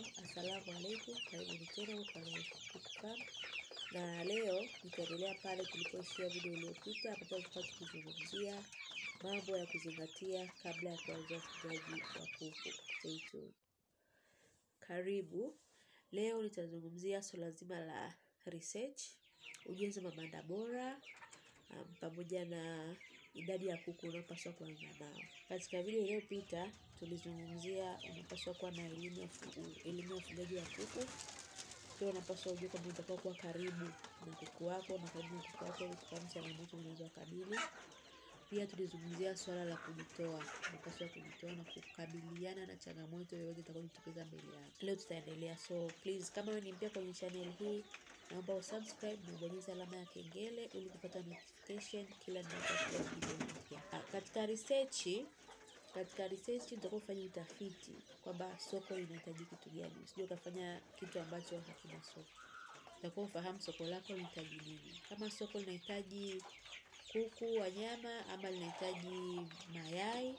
Assalamu alaikum, karibuni tena huko Farm, na leo nitaendelea pale tulipoishia video iliyopita, ambapo tulikuwa tukizungumzia mambo ya kuzingatia kabla ya kuanza ufugaji wa kuku. Stay tuned. Karibu. Leo nitazungumzia swala zima la research, ujenzi wa mabanda bora um, pamoja na idadi ya kuku unaopaswa kuanza nao. Katika video iliyopita tulizungumzia unapaswa kuwa na elimu ya elimu ya ufugaji wa kuku. Pia unapaswa ujue kwamba unatakiwa kuwa karibu na kuku wako na karibu na kuku wako ili kufahamu changamoto unazokabili. Pia tulizungumzia swala la kujitoa, unapaswa kujitoa na kukabiliana na changamoto yoyote itakayojitokeza mbele yako. Leo tutaendelea, so please, kama wewe ni mpya kwenye channel hii, naomba usubscribe na ubonyeze alama ya kengele ili kupata notification kila ninapokuwa video mpya. Ah, Katika research katika research tutakuwa kufanya utafiti kwamba soko linahitaji kitu gani. Usije ukafanya kitu ambacho hakina soko. Utakuwa ufahamu soko lako linahitaji nini. Kama soko linahitaji kuku wa nyama ama linahitaji mayai,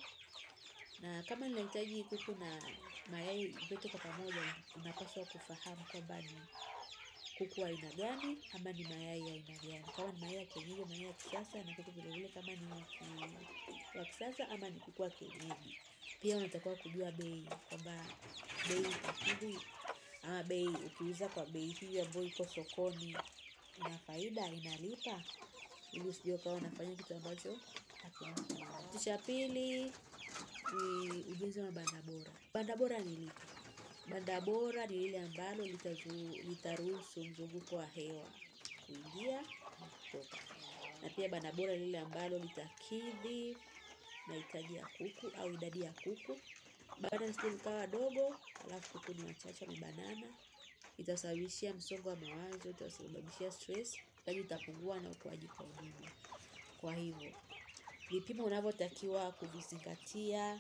na kama linahitaji kuku na mayai vyote kwa pamoja, unapaswa kufahamu kwamba ni kuku wa aina gani ama ni mayai ya aina gani. Kama ni mayai ya kienyeji, mayai ya kisasa, na kuku vile vile kama ni wa ki- wa kisasa ama ni kuku wa kienyeji. Pia unatakiwa kujua bei, kwamba bei itakidhi ama bei ukiuza kwa bei hiyo ambayo iko sokoni ina faida, inalipa, ili usije ukawa unafanya kitu ambacho hakina faida. Kitu cha pili ni ujenzi wa banda bora. Banda bora ni lipi? Banda bora ni lile ambalo litazu- litaruhusu mzunguko wa hewa kuingia na kutoka, na pia banda bora ni lile ambalo litakidhi mahitaji ya kuku au idadi ya kuku. Banda lisije likawa dogo alafu kuku ni wachache wamebanana, itasababishia msongo wa mawazo, itasababishia stress, ufugaji utapungua na ukuaji kwa ujumla. Kwa hivyo vipimo unavyotakiwa kuvizingatia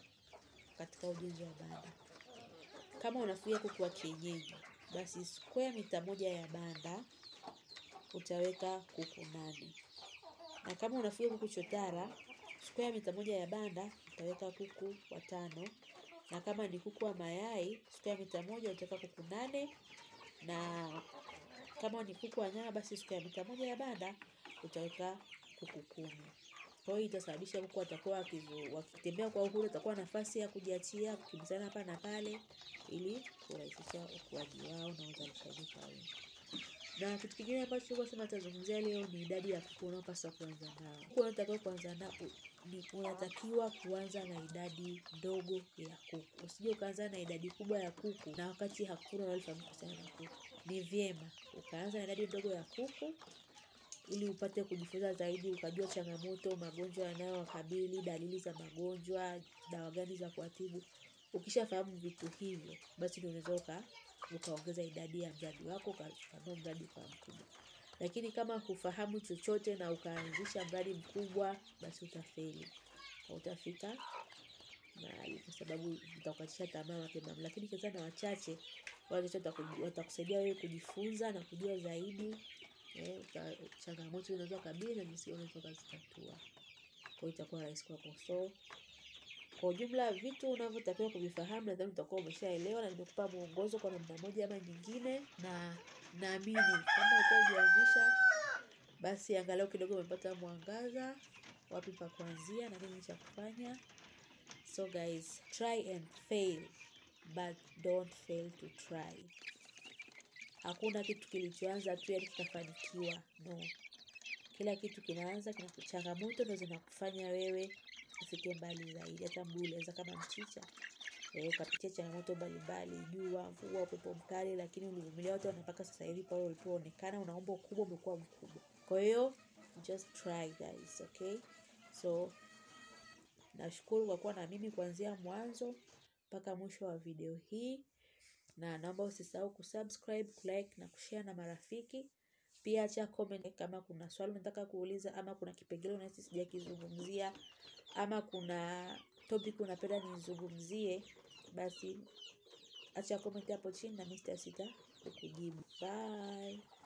katika ujenzi wa banda. Kama unafugia kuku wa kienyeji, basi square mita moja ya banda utaweka kuku nane, na kama unafuga kuku chotara, square mita moja ya banda utaweka kuku watano, na kama ni kuku wa mayai, square mita moja utaweka kuku nane, na kama ni kuku wa nyama, basi square mita moja ya banda utaweka kuku kumi. Kwa hiyo itasababisha kuku watakuwa wakivu- wakitembea kwa uhuru, watakuwa na nafasi ya kujiachia, kukimbizana hapa na pale, ili kurahisisha ukuaji wao na uzalishaji kwa wingi. Na kitu kingine ambacho tulikuwa sema tutazungumzia leo ni idadi ya kuku unaopaswa kuanza nao. Kuku unatakiwa kuanza nao ni unatakiwa kuanza na idadi ndogo ya kuku. Usije ukaanza na idadi kubwa ya kuku na wakati hakuna unalofahamu kuhusiana na kuku. Ni vyema ukaanza na idadi ndogo ya kuku ili upate kujifunza zaidi, ukajua changamoto, magonjwa yanayowakabili, dalili za magonjwa, dawa gani za kuwatibu. Ukishafahamu vitu hivyo, basi ndio unaweza uka ukaongeza idadi ya mradi wako ukapanua mradi kwa mkubwa. Lakini kama hufahamu chochote na ukaanzisha mradi mkubwa, basi utafeli, hautafika mahali kwa sababu utakukatisha tamaa mapema. Lakini ukianza na wachache, wale wachache wataku- watakusaidia wewe kujifunza na kujua zaidi eh, uta- changamoto unazokabili na jinsi unaweza ukazitatua. Kwa hiyo itakuwa rahisi kwako. So kwa ujumla vitu unavyotakiwa kuvifahamu nadhani utakuwa umeshaelewa, na nimekupa mwongozo kwa namna moja ama nyingine, na naamini kama ulikuwa hujaanzisha basi angalau kidogo umepata mwangaza wapi pa kuanzia na nini cha kufanya. So guys, try and fail but don't fail to try. Hakuna kitu kilichoanza tu yani kitafanikiwa. No, kila kitu kinaanza, kina changamoto ndo zinakufanya wewe ufike mbali zaidi. Hata mguu ulianza kama mchicha eh, ukapitia changamoto mbalimbali, jua, mvua, upepo mkali, lakini ulivumilia wote, na mpaka sasa hivi pale ulipoonekana unaomba ukubwa, umekuwa mkubwa. Kwa hiyo just try guys, okay? So nashukuru kwa kuwa na mimi kuanzia mwanzo mpaka mwisho wa video hii, na naomba usisahau kusubscribe, kulike na kushare na marafiki. Pia acha comment kama kuna swali unataka kuuliza ama kuna kipengele unahisi sijakizungumzia ama kuna topic unapenda nizungumzie, basi acha comment hapo chini na mimi sitasita kukujibu. Bye.